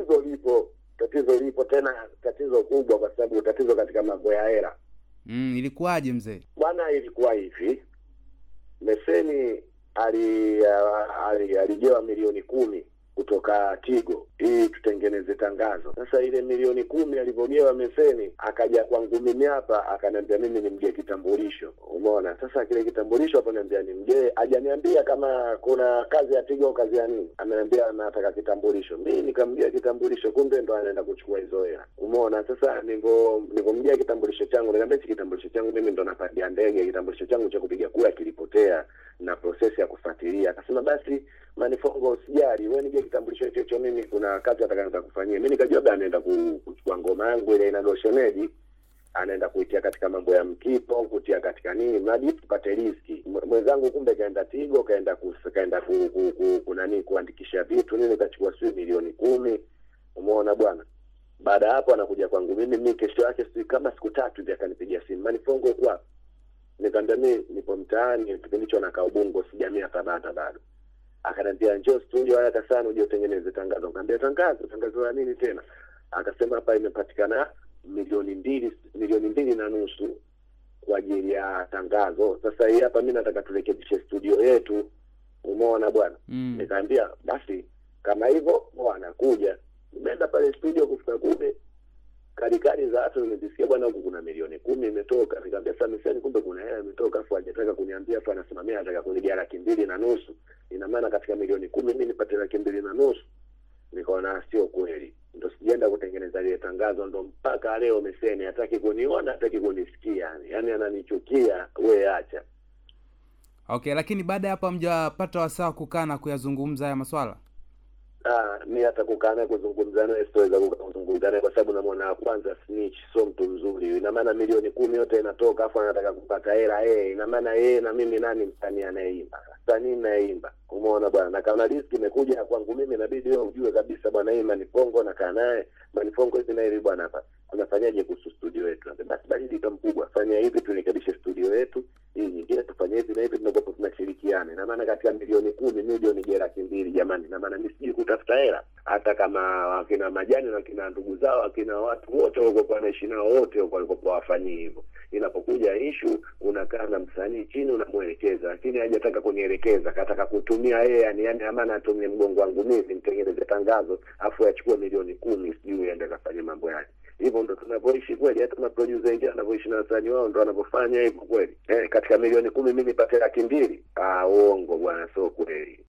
tatizo lipo, tatizo lipo tena, tatizo kubwa, kwa sababu tatizo katika mambo ya hela Mm, ilikuwaje mzee? bwana. Ilikuwa hivi, Meseni ali- ali- alijewa milioni kumi kutoka Tigo ili tutengeneze tangazo. Sasa ile milioni kumi alivyogewa Meseni, akaja kwangu mimi hapa, akaniambia mimi nimgee kitambulisho. Umeona? Sasa kile kitambulisho hapo niambia nimgee, hajaniambia kama kuna kazi ya Tigo au kazi ya nini, ameniambia nataka kitambulisho. Mimi nikamgea kitambulisho, kumbe ndo anaenda kuchukua hizo hela. Umeona? Sasa nilivyo nilivyomgea kitambulisho changu, nikamwambia hichi kitambulisho changu mimi ndo napandia ndege, kitambulisho changu cha kupiga kura kilipotea na prosesi ya kufuatilia. Akasema basi Manifongo, usijali wewe, nije kitambulisho hicho hicho, mimi kuna kazi atakayoanza kufanyia. Mimi nikajua labda anaenda ku- kuchukua ngoma yangu ile inaitwa shemeji, anaenda kuitia katika mambo ya mkipo, kutia katika nini, mradi tupate riski. Mwe- Mwenzangu kumbe kaenda Tigo, kaenda kus- kaenda ku, ku, ku, ku nani kuandikisha vitu nini, kachukua sijui milioni kumi. Umeona bwana. Baada ya hapo anakuja kwangu mimi, mimi kesho yake sijui kama siku tatu hivi akanipigia simu, Manifongo uko wapi? Nikamwambia mimi nipo mtaani, kipindi hicho nakaa Ubungo, sijamia Tabata bado akaniambia njoo studio haraka sana uje utengeneze tangazo. Nikamwambia tangazo, tangazo la nini tena? Akasema hapa imepatikana milioni mbili milioni mbili na nusu kwa ajili ya tangazo. Sasa hii hapa mimi nataka turekebishe studio yetu, umeona bwana. Mm. Nikaambia basi kama hivyo bwana, kuja. Nimeenda pale studio, kufika kule karikari za watu nimezisikia, bwana, huku kuna milioni kumi imetoka. Nikamwambia sasa, Meseni, kumbe kuna hela imetoka, afu hajataka kuniambia, afu anasimamia anataka kunigea laki mbili na nusu. Ina maana katika milioni kumi mimi nipate laki mbili na nusu. Nikaona sio kweli, ndo sijaenda kutengeneza lile tangazo, ndo mpaka leo Meseni hataki kuniona, hataki kunisikia, yani yani ananichukia. We acha Okay, lakini baada ya hapo hamjapata wasaa wa kukaa na kuyazungumza haya maswala? Ah, mi hata kukaa naye kuzungumza naye sitoweza kukaa kuzungumza naye kwa sababu namwona ya kwanza snitch, sio mtu mzuri. Ina maana milioni kumi yote inatoka afu anataka kupata hela yeye. Ina maana yeye na mimi nani msanii anayeimba? Msanii nayeimba, umeona bwana. Na kama riski imekuja kwangu mimi, inabidi wewe ujue kabisa bwana, hii Manifongo nakaa naye Manifongo hivi na hivi bwana, hapa unafanyaje kuhusu studio yetu? Naambia, Basi baridi kama mkubwa, fanya hivi turekebishe studio yetu, hii nyingine tufanye hivi na hivi, tunakuwa tunashirikiana. Ina maana katika milioni kumi milioni je laki mbili jamani, ina maana mimi sijui kutafuta hela, hata kama wakina majani na wakina ndugu zao wakina watu wote walikokuwa wanaishi nao wote huko walikokuwa wafanyii hivyo. Inapokuja ishu, unakaa na msanii chini, unamwelekeza, lakini hajataka kunielekeza, kataka kutumia yeye, yani yani amana atumie mgongo wangu mimi nitengeneze tangazo, afu achukue milioni kumi, sijui aende kafanya mambo yake hivyo ndo tunavyoishi kweli. Hata maproducer wengine wanavyoishi na wasanii wao ndo wanavyofanya hivyo kweli. Eh, katika milioni kumi mi nipate laki mbili? Ah, uongo bwana, sio kweli.